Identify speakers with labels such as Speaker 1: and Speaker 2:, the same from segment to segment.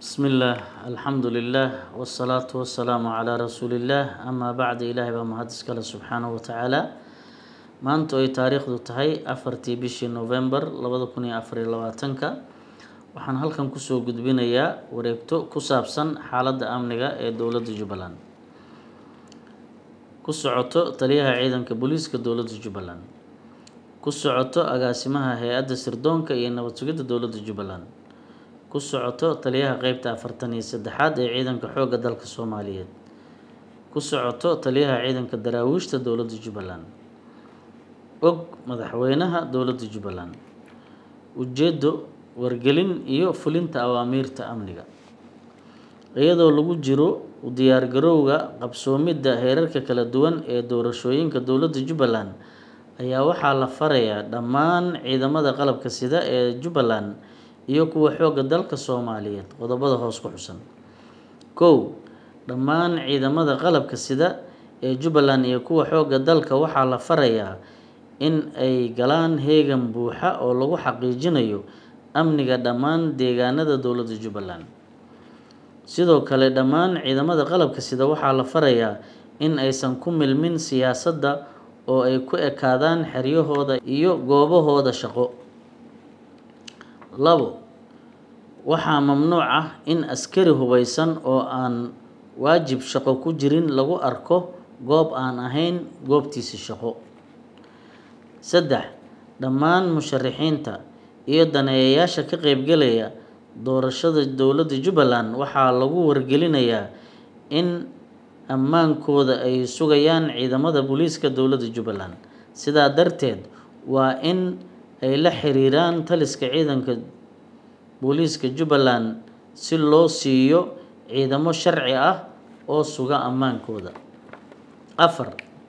Speaker 1: بسم الله الحمد لله والصلاة والسلام على رسول الله أما بعد إلهي baa mahadis kale subxaanaه watacaala maanta ay taariikhdu tahay afartii bishii november labada kun iyo afar iyo labaatanka waxaan halkan kusoo gudbinayaa wareegto ku saabsan xaaladda amniga ee dowladda jubbaland ku socoto taliyaha ciidanka booliiska dowladda jubbaland ku socoto agaasimaha hay-adda sirdoonka iyo nabad sugidda dowladda jubbaland ku socoto taliyaha qeybta afartan iyo saddexaad ee ciidanka xoogga dalka soomaaliyeed ku socoto taliyaha ciidanka daraawiishta dowladda jubbaland og madaxweynaha dowladda jubbaland ujeedo wargelin iyo fulinta awaamiirta amniga iyadoo lagu jiro u diyaargarowga qabsoomidda heerarka kala duwan ee doorashooyinka dowladda jubbaland ayaa waxaa la farayaa dhammaan ciidamada qalabka sida ee jubbaland iyo kuwa xoogga dalka soomaaliyeed qodobada hoos ku xusan kow dhammaan ciidamada qalabka sida ee jubbaland iyo kuwa xoogga dalka waxaa la farayaa in ay galaan heegan buuxa oo lagu xaqiijinayo amniga dhammaan deegaanada dowladda jubbaland sidoo kale dhammaan ciidamada qalabka sida waxaa la farayaa in aysan ku milmin siyaasadda oo ay ku ekaadaan xeryahooda iyo goobahooda shaqo labo waxaa mamnuuc ah in askari hubeysan oo aan waajib shaqo ku jirin lagu arko goob aan ahayn goobtiisa shaqo saddex dhammaan musharixiinta iyo daneeyayaasha ka qeybgelaya doorashada dowladda jubbaland waxaa lagu wargelinayaa in ammaankooda ay sugayaan ciidamada booliiska dowladda jubbaland sidaa darteed waa in ay la xiriiraan taliska ciidanka booliiska jubbaland si loo siiyo ciidamo sharci ah oo suga ammaankooda afar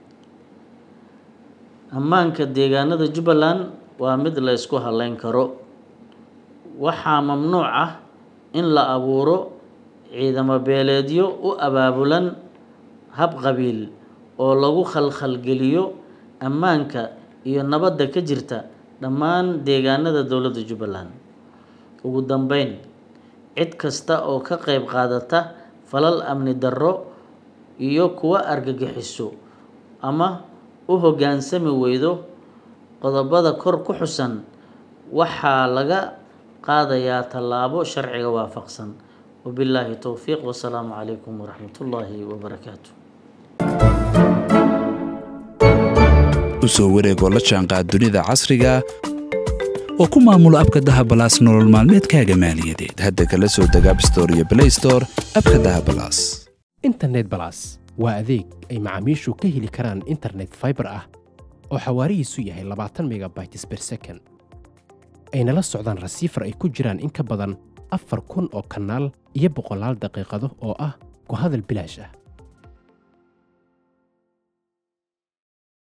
Speaker 1: ammaanka deegaanada jubbaland waa mid la ysku haleyn karo waxaa mamnuuc ah in la abuuro ciidamo beeleedyo u abaabulan hab qabiil oo lagu khalkhalgeliyo ammaanka iyo nabadda ka jirta dhammaan deegaanada dowladda jubbaland ugu dambeyn cid kasta oo ka qeyb qaadata falal amni darro iyo kuwa argagixiso ama u hoggaansami weydo qodobada kor ku xusan waxaa laga qaadayaa tallaabo sharciga waafaqsan wabilaahi towfiiq wasalaamu calaykum waraxmat ullaahi wabarakaatu
Speaker 2: usoo wareegoo la jaanqaad dunida casriga oo ku maamulo abka dahabalaas nolol maalmeedkaaga maaliyadeed hadda kala soo deg abstore iyo blaystore abka dahabalaas
Speaker 3: internet balas waa adeeg ay macaamiishu ka heli karaan internet faibar ah oo xawaarihiisu yahay labaatan megabytes ber second ayna la socdaan rasiifar ay ku jiraan in ka badan afar kun oo kanaal iyo boqolaal daqiiqado oo ah ku hadal bilaash ah